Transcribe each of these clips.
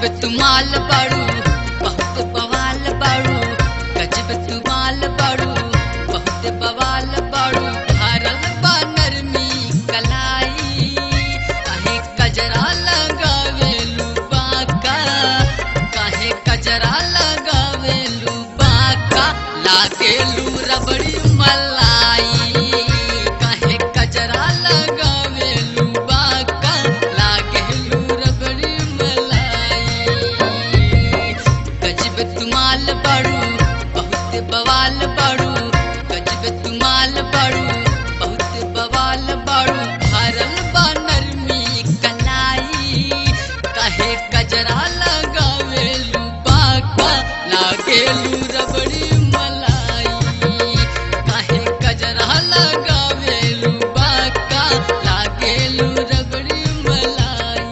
गजब तुमाल बाड़ू बहुत बवाल बाड़ू गजब तुमाल बाड़ू बहुत बवाल बाड़ू भरल बा नरमी कलाई काहे कजरा लगावेलू बाका काहे कजरा लगावेलू बाका लागेलू रबड़ी मलाई काहे कजरा लगावेलू बाका लागेलू रबड़ी मलाई गजब तुमाल बाड़ू बहुत बवाल बाड़ू गजब तुमाल बाड़ू बहुत बवाल बाड़ू भरल बा नरमी कलाई काहे कजरा लगावेलू बाका लागेलू रबड़ी मलाई काहे कजरा लगावेलू बाका लागेलू रबड़ी मलाई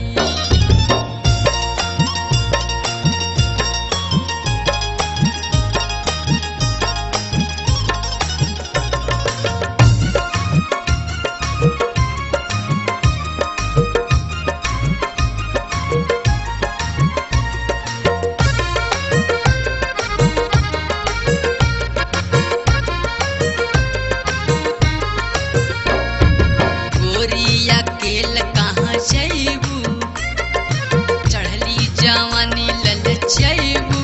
गोरिया केल कहाँ जैबू चढ़ली जवानी लल जैबू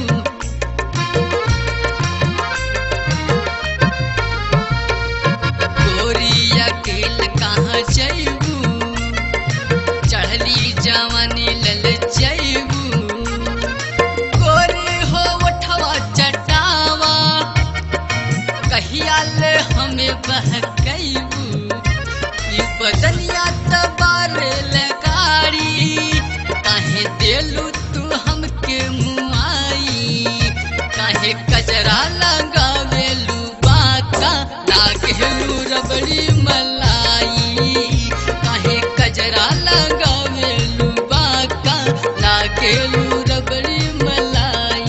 गोरिया केल कहाँ जैबू चढ़ली जवानी लल जैबू गोरी हो उठवा चटावा कहिया ले हमें बहकैबू ई बदनिया तबारे लगाड़ी काहे देलू तू हमके मुआई काहे कजरा लगावेलू बाका लागेलू रबड़ी मलाई काहे कजरा लगावेलू बाका लागेलू रबड़ी मलाई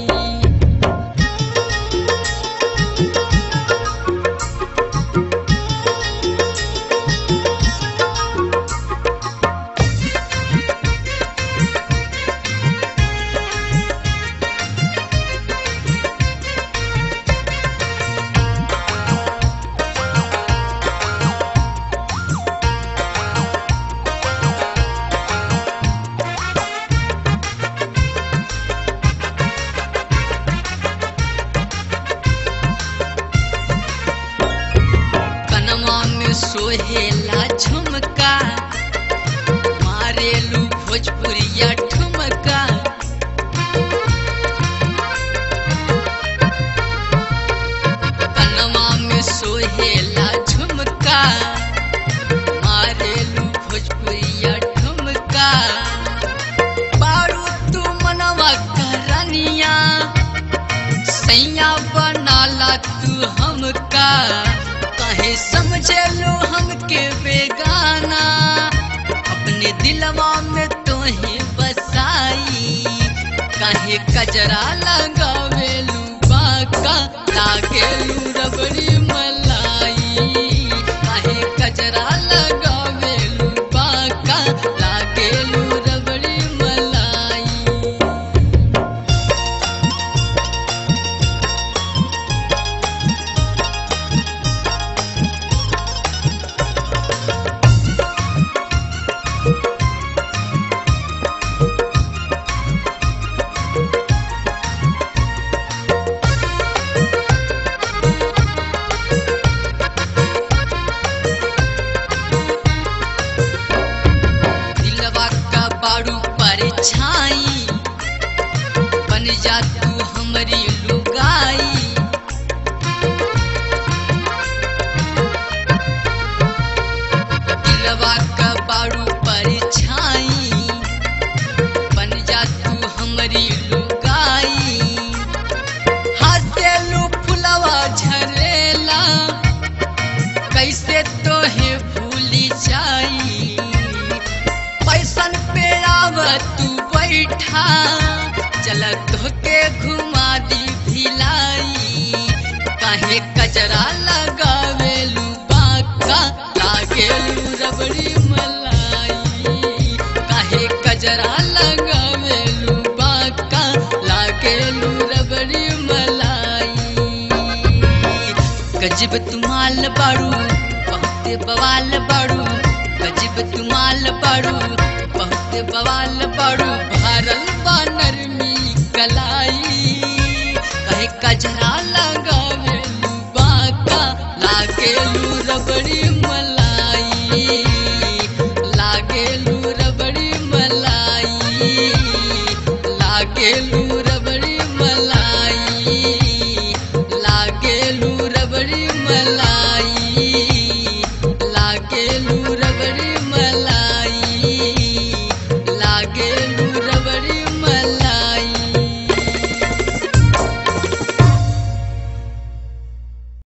कनमा में सोहेला झुमका मारेलू भोजपुरिया ठुमका कनमा में सोहेला झुमका मारेलू भोजपुरिया ठुमका बारू तू मनवा करनिया सैया बनाला तू हमका कहे समझे लो हमके बेगाना अपने दिलवा में तो ही बसाई कहे कजरा लगावेलू बाका लागेलू रबड़ी मलाई कहे कजरा लगावेलू बाका लागेलू रबड़ी मलाई दिलवा का बाड़ू पर छाई बन जा तू हमारी लुगाई दिलवा का बाड़ू पर छाई बन जा तू हमारी लुगाई हाथेलू फुलवा झरेला कैसे तोहे भूली जाई पैसन पे आव तू बैठा चल तोके घुमा दी भिलाई काहे कजरा लगावेलू बाका लागेलू रबड़ी मलाई काहे कजरा लगावेलू गजब तुमाल बाड़ू बहुते बवाल बाड़ू गजब तुमाल बाड़ू बहुते बवाल बाड़ू भरल बा नरमी कलाई कहे कजरा लगावेलू बाका लागेलू रबड़ी मलाई लागेलू रबड़ी मलाई लागेलू